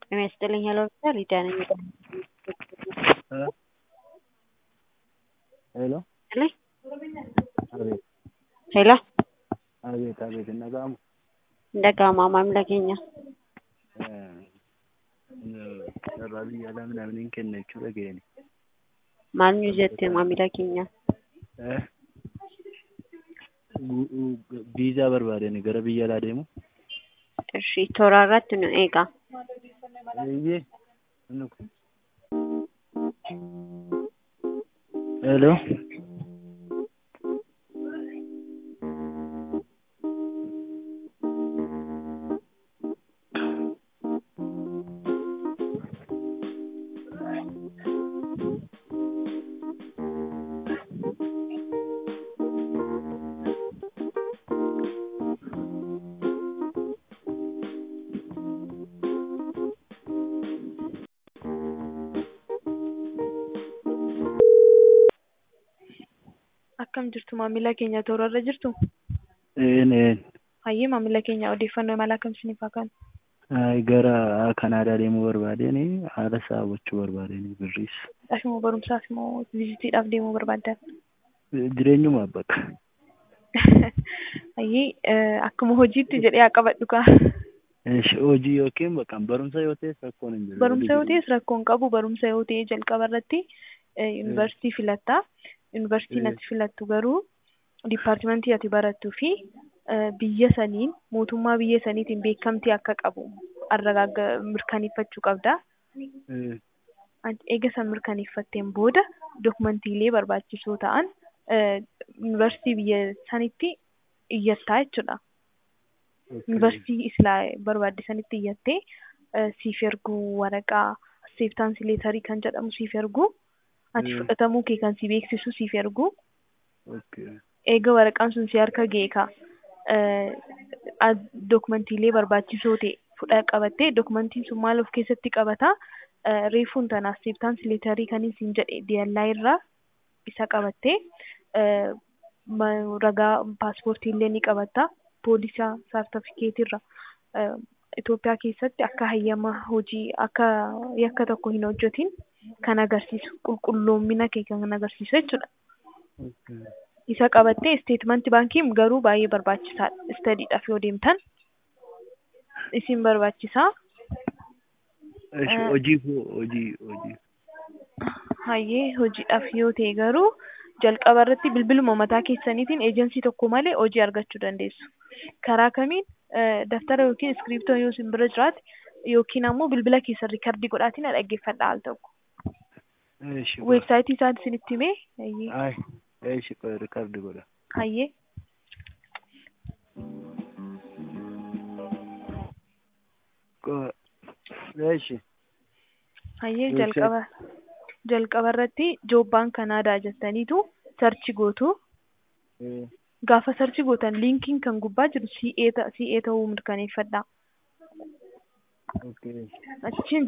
ጤና ይስጥልኝ ሄሎ ሆስፒታል ሊዲያ ነኝ። ሄሎ ይስጥልኝ አቤት ሄሎ abeet abeet hin dhaga'amu Dhaga'ama maamila keenya. carraa biyya alaa namni hin kenna jechuu dhaga'een Maal nu jette maamila keenya? viizaa barbaadani gara biyya alaa deemu Ishii toora irratti nu eega. eeyyee inni kun hello Akkam jirtu maamila keenya toora irra jirtu? een een Hayyee maamila keenya odeeffannoo mala akkam isiniif haa kennu? Ay, gara kanaadaa deemuu barbaadeen haala isaa hubachuu barbaadeen birriis Dhaaf immoo barumsaaf immoo viizitiidhaaf deemuu barbaaddan? jireenyumaaf bakka Hayyee akkuma hojiitti jedhee haa qabadhu kaa. Ish, hojii yookiin bakka barumsa yoo ta'es rakkoon hin jiru Barumsa yoo ta'es rakkoo hin qabu barumsa yoo ta'e jalqaba irratti yuunivarsiitii filatta. Yuunivarsiitiin ati filattu garuu dipaartimentii ati barattuu fi biyya saniin mootummaa biyya saniitiin beekamtii akka qabu arragaaga mirkaneeffachuu qabda. Eh, Eega san mirkaneeffatteen booda dokumantiilee barbaachisoo ta'an yuunivarsiitii biyya sanitti iyyattaa jechuudha. okay. Yuunivarsiitii islaa barbaadde sanitti iyyattee siif erguu waraqaa seeftaansi leetarii kan jedhamu siif erguu ati Mm. fudhatamuu kee kan si beeksisu siif erguu Okay. eega waraqaan sun si harka ga'e ka dokumantiilee barbaachisoo ta'e fudha qabattee dokumantiin sun maal of keessatti qabata reefuun tanaaf seeftaansi leetarii kan isin jedhe diyallaa irraa isa qabattee ma- ragaa paaspoortii illee ni qabatta poolisaa saartifikeetii irra Itoophiyaa keessatti akka hayyama hojii akka yakka tokko hin hojjetin kan agarsiisu qulqulloomina kee kan agarsiisu jechuudha. Okay. Isa qabattee isteetmentii baankii garuu baay'ee barbaachisaadha. Istadiidhaaf yoo deemtan isin barbaachisaa. Ish, Eh. hojii koo hojii hojii Hayyee hojiidhaaf yoo ta'e garuu jalqaba irratti bilbiluma mataa keessaniitiin eejensii tokko malee hojii argachuu dandeessu. Karaa kamiin eh, daftara yookiin iskiriiptoo yoo isin bira jiraate yookiin ammoo bilbila keessan riikardii godhaatiin dhaggeeffadha al tokko. Ish, Weebsaayitii isaan isinitti himee hayyee ay ish qoy rikardi godha hayyee Qo- ish hayyee Website- jalqaba jalqaba irratti joobbaan kanaadaa jettaniitu sarchi gootu. eh, Gaafa sarchi gootan liinkiin kan gubbaa jiru CA ta- CA ta'uu mirkaneeffadha. okay. Achiin